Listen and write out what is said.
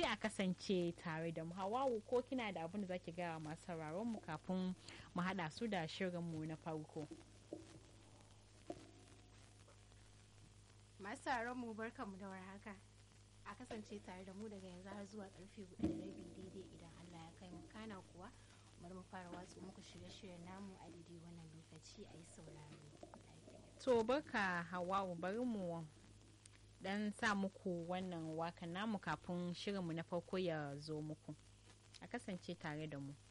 a kasance tare da mu hawawu ko kina da abin da zaki gaya masu sauraron mu kafin mu haɗa su da shirin mu na farko masu mu barkanmu da warhaka a kasance tare da mu daga yanzu har zuwa karfe hudu da rabi daidai idan Allah ya kai mu kana kuwa bari mu fara watsu muku shirye-shiryen namu a daidai wannan lokaci a yi sauraro to barka hawawu bari mu dan sa muku wannan wakan namu kafin shirinmu na farko ya zo muku a kasance tare da mu